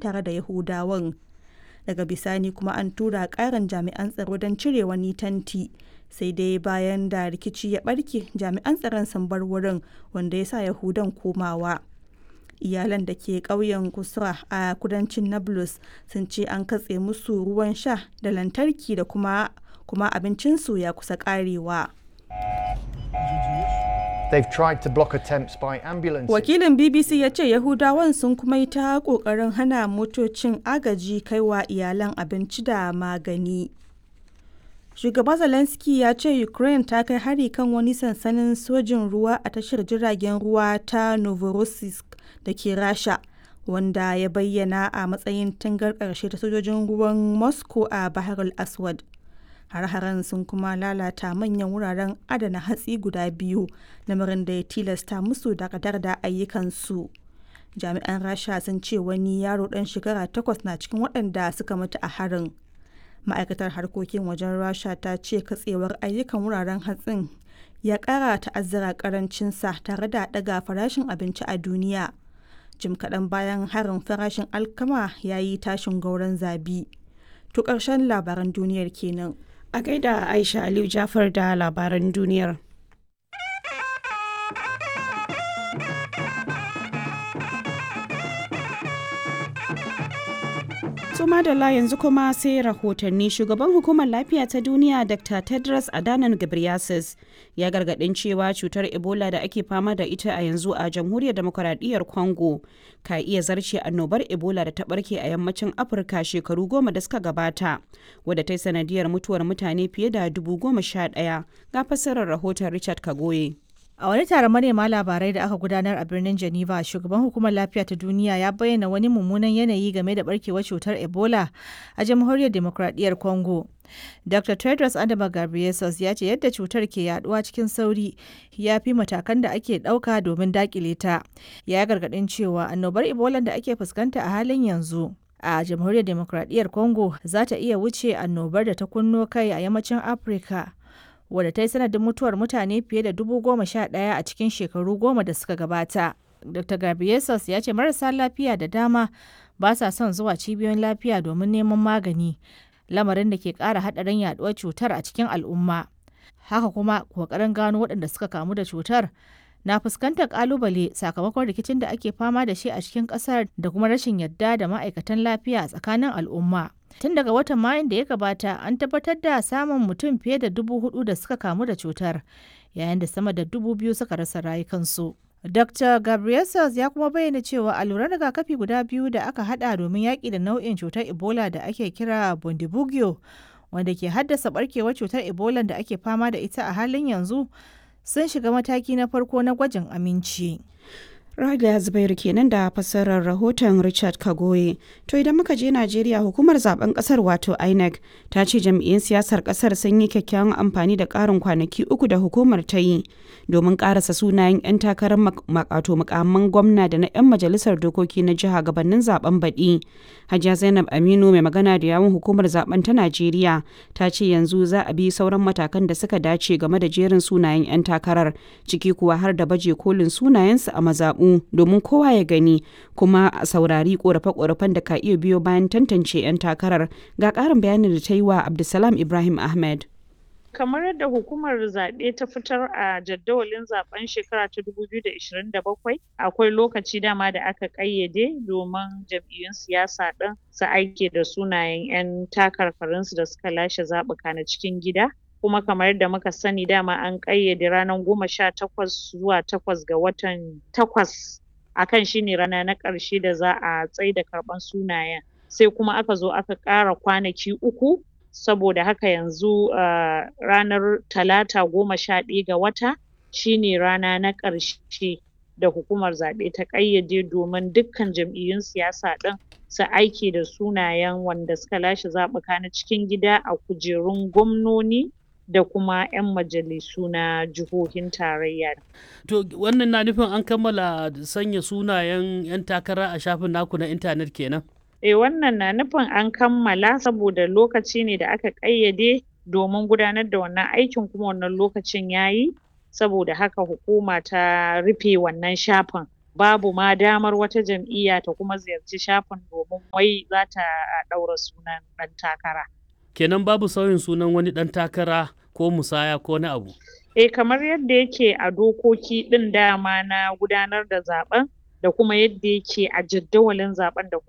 tare da Yahudawan. Daga bisani kuma an tura ƙarin jami'an tsaro don cire wani tanti. Sai dai bayan da rikici ya ɓarke jami'an tsaron sun bar wurin wanda ya sa Yahudan komawa. Iyalan da ke ƙauyen Kusra a kudancin Nablus sun ce an katse musu ruwan sha da lantarki da kuma kuma abincinsu ya kusa ƙarewa. They've tried to block attempts by ambulances. Wakilin BBC ya ce Yahudawan sun kuma yi ta ƙoƙarin hana motocin agaji kaiwa iyalan abinci da magani. Shugaba Zelensky ya ce Ukraine ta kai hari kan wani sansanin sojin ruwa a tashar jiragen ruwa ta Novorossiysk da ke Rasha, wanda ya bayyana a matsayin tangar ƙarshe ta sojojin ruwan Moscow a Bahar al-Aswad. har-haren sun kuma lalata manyan wuraren adana hatsi guda biyu lamarin da ya tilasta musu dakatar da ayyukansu jami'an rasha sun ce wani yaro dan shekara takwas na cikin waɗanda suka mutu a harin ma'aikatar harkokin wajen rasha ta ce katsewar ayyukan wuraren hatsin ya ƙara ta'azzara ƙarancinsa tare da ɗaga farashin abinci a duniya jim kaɗan bayan harin farashin alkama ya yi tashin gauran zabi to ƙarshen labaran duniyar kenan A gaida Aisha Aliyu Jafar da labaran duniyar. To madalla yanzu kuma sai rahotanni shugaban hukumar lafiya ta duniya Dr. Tedros Adhanom Ghebreyesus ya gargadin cewa cutar Ebola da ake fama da ita a yanzu a jamhuriyar demokuraɗiyyar Congo ka iya zarce annobar Ebola da ta barke a yammacin Afirka shekaru goma da suka gabata wadda ta yi sanadiyar mutuwar mutane fiye da dubu goma sha ɗaya ga fassarar rahoton Richard Kagoye. A wani taron manema labarai da aka gudanar a birnin Geneva, shugaban hukumar lafiya ta duniya ya bayyana wani mummunan yanayi game da barkewar cutar Ebola a jamhuriyar demokradiyyar Congo. Dr. Tedros Adama Ghebreyesus ya ce yadda cutar ke yaduwa cikin sauri ya fi matakan da ake ɗauka domin dakile ta. Ya gargaɗin cewa annobar Ebola da ake fuskanta a halin yanzu a jamhuriyar demokradiyyar Congo za ta iya wuce annobar da ta kunno kai a yammacin Afirka. wadda ta yi sanadin mutuwar mutane fiye da dubu goma sha ɗaya a cikin shekaru goma da suka gabata. Dr. Gabriesus ya ce marasa lafiya da dama ba sa son zuwa cibiyoyin lafiya domin neman magani, lamarin da ke ƙara haɗarin yaɗuwar cutar a cikin al'umma. Haka kuma ƙoƙarin gano waɗanda suka kamu da cutar na fuskantar ƙalubale sakamakon rikicin da ake fama da shi a cikin ƙasar da kuma rashin yadda da ma'aikatan lafiya a tsakanin al'umma. Tun daga watan Mayun da ya gabata an tabbatar da samun mutum fiye da dubu hudu da suka kamu da cutar, yayin da sama da dubu biyu suka rasa rayukansu. Dr. Gabriel ya kuma bayyana cewa alluran rigakafi guda biyu da aka hada domin yaƙi da nau'in cutar Ebola da ake kira Bundibugyo, wanda ke haddasa barkewar cutar Ebola da ake fama da ita a halin yanzu, sun shiga mataki na farko na gwajin aminci. Raliya Zubairu kenan da fassarar rahoton Richard Kagoye. To idan muka je Najeriya hukumar zaben kasar wato INEC ta ce jam'iyyun siyasar kasar sun yi kyakkyawan amfani da karin kwanaki uku da hukumar ta yi domin karasa sunayen 'yan takarar makato mukamman gwamna da na 'yan majalisar dokoki na jiha gabanin zaben baɗi. Hajiya Zainab Aminu mai magana da yawun hukumar zaben ta Najeriya ta ce yanzu za a bi sauran matakan da suka dace game da jerin sunayen 'yan takarar ciki kuwa har da baje kolin sunayensu a mazaɓu domin kowa ya gani kuma a saurari korafe-korafen da ka iya biyo bayan tantance 'yan takarar ga ƙarin bayanin da ta yi wa Abdulsalam Ibrahim Ahmed. kamar yadda hukumar zaɓe ta fitar a jadawalin zaben shekara ta 2027 akwai lokaci dama da aka ƙayyade domin jam'iyyun siyasa ɗin su aike da sunayen 'yan takarkarinsu da suka lashe zaɓuka na cikin gida kuma kamar yadda muka sani dama an ƙayyade ranar goma sha takwas zuwa takwas ga watan takwas akan shine rana na ƙarshe da za a tsaida karɓan sunayen sai kuma aka zo aka ƙara kwanaki uku saboda haka yanzu uh, ranar talata goma sha ɗaya ga wata shine rana na ƙarshe da hukumar zaɓe ta ƙayyade domin dukkan jam'iyyun siyasa ɗin su aiki da sunayen wanda suka lashe zaɓuka na cikin gida a kujerun gwamnoni da kuma 'yan majalisu na jihohin tarayya. To wannan na nufin an kammala sanya sunayen 'yan takara a shafin naku na intanet kenan? E wannan na nufin an kammala saboda lokaci ne da aka ƙayyade domin gudanar da wannan aikin kuma wannan lokacin ya yi saboda haka hukuma ta rufe wannan shafin babu ma damar wata jam'iyya ta kuma ziyarci shafin domin wai za ta ɗaura sunan ɗan takara. kenan babu sauyin sunan wani ɗan takara ko musaya ko na abu Eh kamar yadda yake a dokoki ɗin dama na gudanar da zaɓen da kuma yadda yake a jaddawalin zaɓen da